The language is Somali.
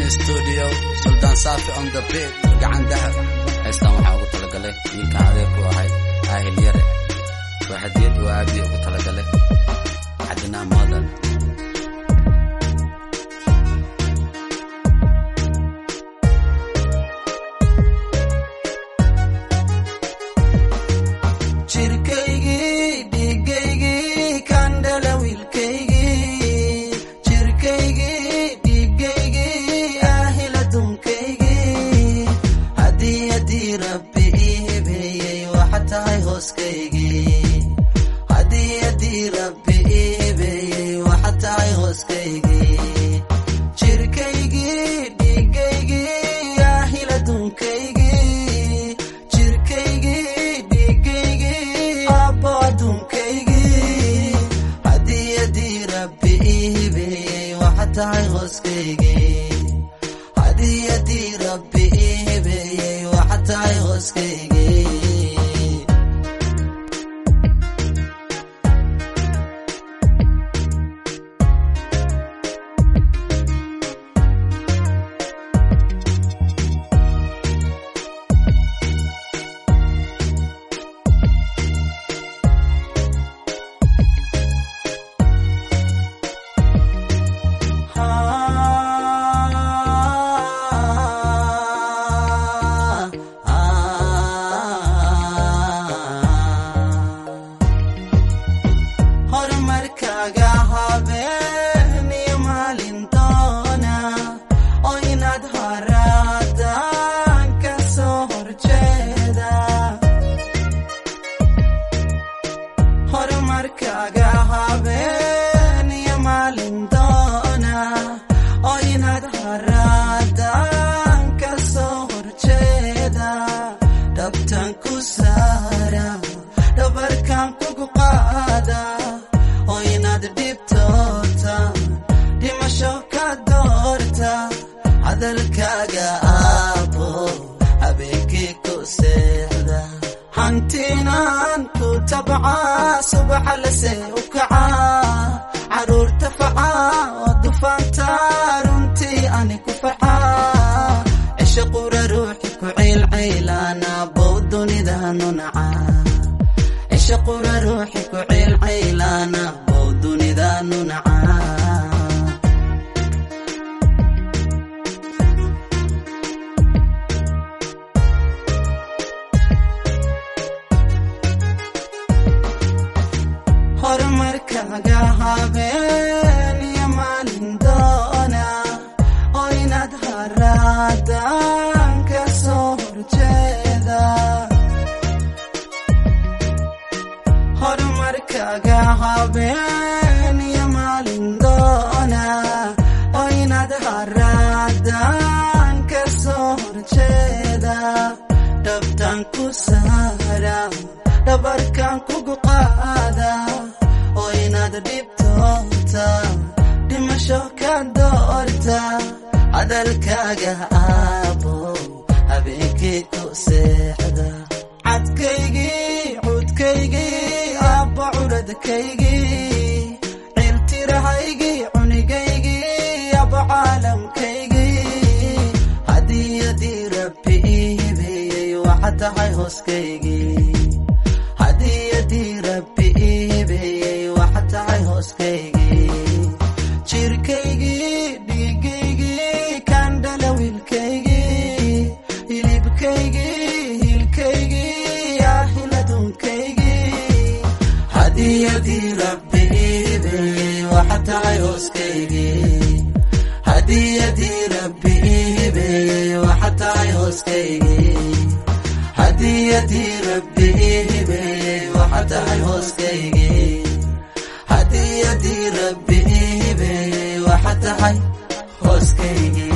studio suldaan saafi on the beat gacan dahab heestan waxaa ugu talagalay wiilkan adeerku ahay aahil yare waa hadiyad uu aabihii ugu talagalay cadinaa moodan jirkaygii dhiigaygii kandhala wiilkaygii jirkaygii dhiigaygii ahila dunkaygii haddii haddii rabbi ii hibeeyey waxa tahay hooskaygii haddii haddii rabbi ii hibeeyey waxa tahay hooskaygii jirkaygii dhiigaygii ahila dunkaygii jirkaygii dhiigaygii abbo adduunkaygii haddii haddii rabbi ii hibeeyey waxa tahay hooskaygii haddii haddii rabbi ii hibeeyey waxa tahay hooskaygii horumarkaaga habeen iyo maalin doona oo inaad haraadaan ka soo horjeeda horumarkaaga habeen iyo maalin doona oo inaad haraadaan ka soo horjeeda dhabtan ku saara dhabarkan kugu qaada oo inaad dhibtoota dhimasho ka doorta hadalkaaga aabo habeenkii ku seexda hantiinaan ku tabcaa subaxa lase u kacaa caruurta facaa oo dufaanta runtii ani ku facaa cisho qura ruuxi ku ciilciilaana bow dunidanu nacaa cisho qura ruuxi ku ciilciilaana bow dunidanu nacaa horumarkaaga habeen iyo maalin doona oo inaad haraadaan ka soo horjeeda horumarkaaga habeen iyo maalin doona oo inaad haraadaan ka soo horjeeda dhabtan ku saara dhabarkan kugu qaada oo inaad dhibtoota dhimasho ka doorta hadalkaaga aabo habeenkii ku seexda cadkaygii cudkaygii aabba curadkaygii ciltirahaygii cunigaygii abba caalamkaygii haddii haddii rabbi ii hibeeyey waxa tahay hooskaygii haddii haddii rabbi ii hibeeyey waxa tahay hooskaygii jirkaygii dhiigaygii kandhala wiilkaygii hilibkaygii hilkaygii ahiladunkaygii haddii haddii rabbi ii hibeeyey waxa tahay hooskaygii haddii haddii rabbi ii hibeeyey waxa tahay hooskaygii haddii haddii rabbi ii hibeeyey waxa tahay hooskaygii haddii haddii rabbi ii hibeeyey waxa tahay hooskaygii